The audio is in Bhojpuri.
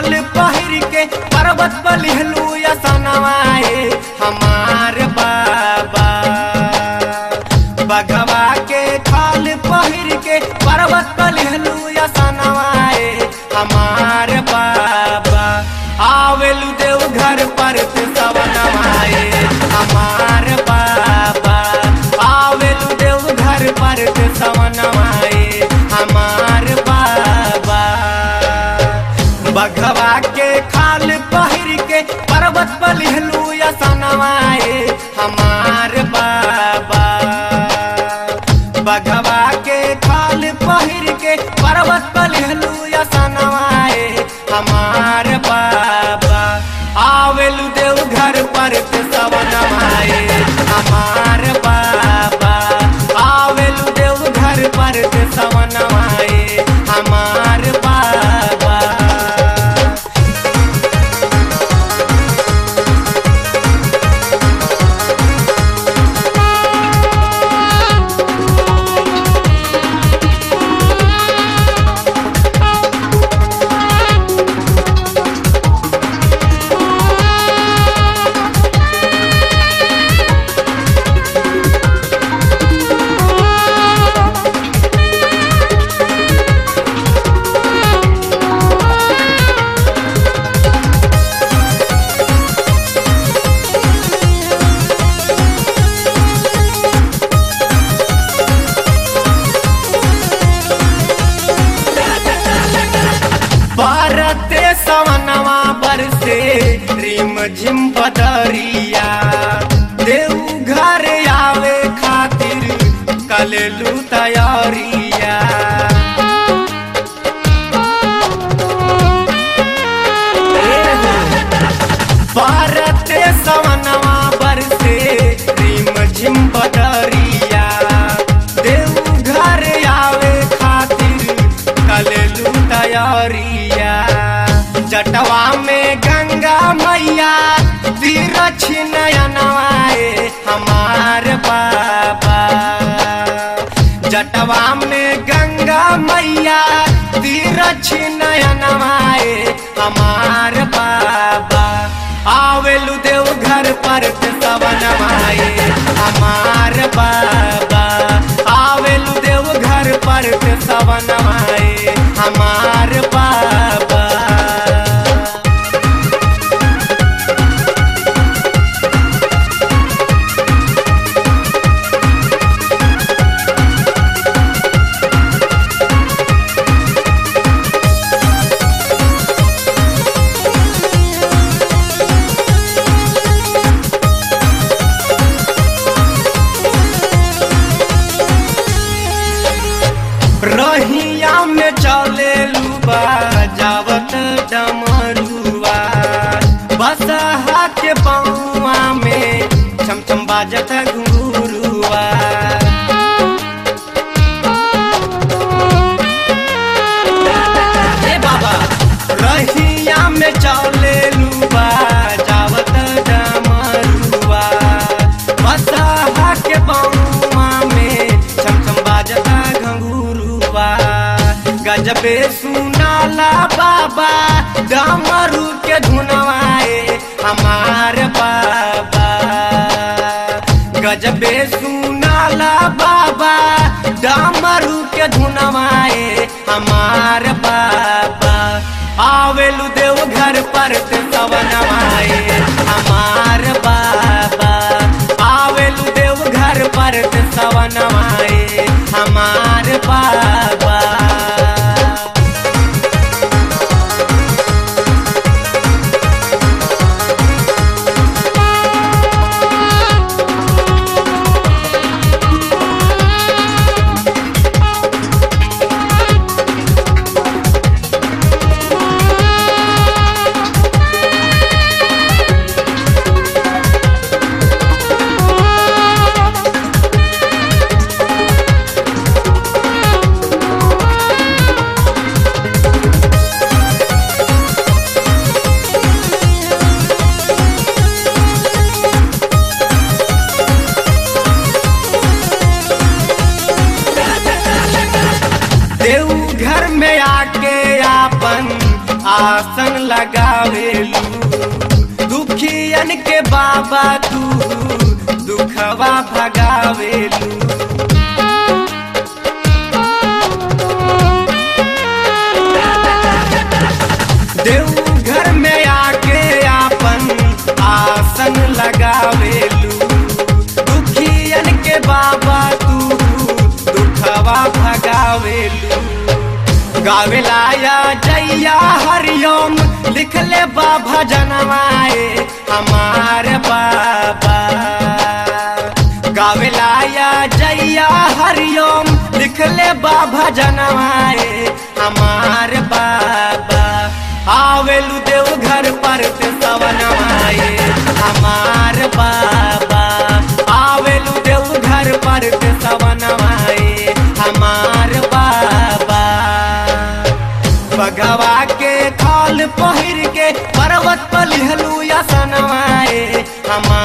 खाल पहिर के पर्वत बलिहलू सनवाए हमार बाबा बघवा के खाल पहिर के पर्वत बलिहलू सनवाए हमार बाबा आवेलू देव घर पर ते सवनवाए हमार बाबा आवेलू देव घर पर ते सवनवाए हमार बाबा बघवा के खाल पहिर के पर्वत बलिहलू सनवाए हमार बाबा बघवा के खाल पहिर के पर्वत बलिहलू सनवाए हमार बाबा आवेलू देव घर पर ते सवनवाए हमार बाबा आवेलू देव घर पर ते सवनवाए हमार बाबा भारते सवनवा बरसे रिम झिम बदरिया देव घर आवे खातिर कलेलू तैयारिया भारते सवनवा बरसे रिम झिम बदरिया देव घर आवे खातिर कलेलू तैयारिया जटवा में गंगा मैया तीरछ नयनवाए हमार बाबा जटवा में गंगा मैया तीरछ नयनवाए हमार बाबा आवेलू देव घर पर ते सवनवाए हमार बाबा आवेलू देव घर पर ते सवनवाए हमार बाबा रहिया में चले लुबा जावत डमरुआ बसहा के पौआ में छम छम बाजत घुरुआ ए बाबा रहिया में चले लुबा जावत डमरुआ बसहा के पौआ में छम छम बाजता घंगुरुआ गजबे सुनाला बाबा डमरू के धुनवाए हमार बाबा गजबे सुनाला बाबा डमरू के धुनवाए हमार बाबा आवेलू देव घर पर ते सवनवाए हमार बाबा आवेलू देव घर पर ते सवनवाए हमार बाबा आसन लगावेलू दुखियन के बाबा तू दुखवा भगावेलू देवघर में आके आपन आसन लगावेलू दुखियन के बाबा तू दुखवा भगावेलू गावेला या जैया हरिओम लिखले बाबा जनवाए हमार बाबा गावेला या जैया हरिओम लिखले बाबा जनवाए हमार बाबा आवेलू देव घर पर ते सवनवाए हमार बाबा आवेलू देव घर पर ते सवनवाए हमार बाबा बगवा के खाल पहिर के पर्वत पर लिहलू या सनवाए हमार